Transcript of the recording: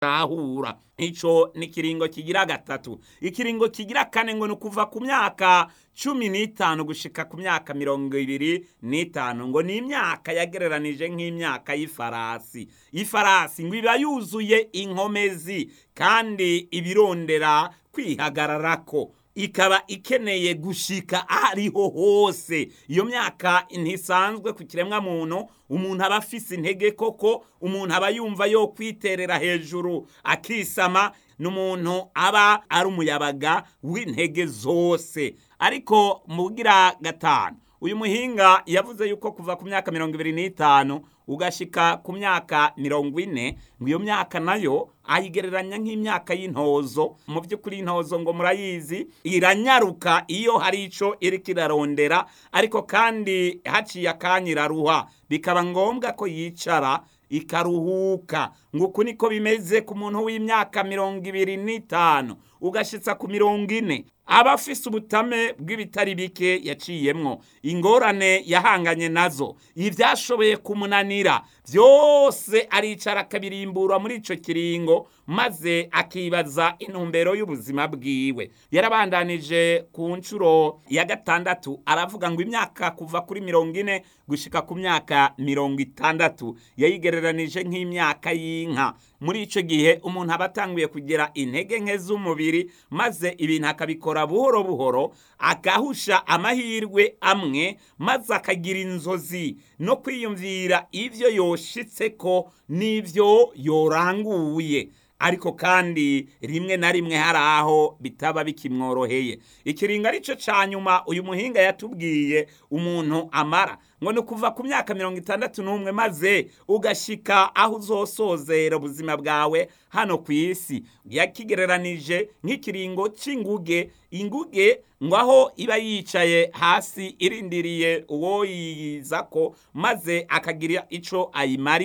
tahura ico ni ikiringo kigira gatatu ikiringo kigira kane ngo ni ukuva ku myaka cumi n'itanu gushika ku myaka mirongo ibiri n'itanu ngo ni imyaka yagereranije nk'imyaka y'ifarasi ifarasi ngo iba yuzuye inkomezi kandi ibirondera kwihagararako ikaba ikeneye gushika ahariho hose iyo myaka ntisanzwe ku kiremwa muntu umuntu aba afise intege koko umuntu aba yumva yo kwiterera hejuru akisama n'umuntu aba ari umuyabaga w'intege zose ariko mugira gatanu uyu muhinga yavuze yuko kuva ku myaka mirongo ibiri n'itanu ugashika ku myaka mirongo ine ngo iyo myaka nayo ayigereranya nk'imyaka y'intozo mu by'ukuri intozo ngo murayizi iranyaruka iyo hari ico iriko irarondera ariko kandi haciye akanya iraruha bikaba ngombwa ko yicara ikaruhuka ngo uku niko bimeze ku muntu w'imyaka mirongo ibiri n'itanu ugashitsa ku mirongo ine aba afise ubutame bw'ibitari bike yaciyemwo ingorane yahanganye nazo ivyashoboye kumunanira vyose aricara akabirimbura muri ico kiringo maze akibaza intumbero y'ubuzima bwiwe yarabandanije ku nshuro ya gatandatu aravuga ngo imyaka kuva kuri mirongo ine gushika ku myaka mirongo itandatu yayigereranije nk'imyaka y'inka muri ico gihe umuntu aba atanguye kugira intege nke z'umubiri maze ibintu akabikora buhoro buhoro agahusha amahirwe amwe maze akagira inzozi no kwiyumvira ivyo yoshitseko n'ivyo yoranguye ariko kandi rimwe na rimwe hari aho bitaba bikimworoheye ikiringo arico ca nyuma uyu muhinga yatubwiye umuntu amara ngo ni ukuva ku myaka mirongo itandatu n'umwe maze ugashika aho uzosozera ubuzima bwawe hano ku isi yakigereranije nk'ikiringo c'inguge inguge ngo aho iba yicaye hasi irindiriye uwo yiyizako maze akagira ico ayimari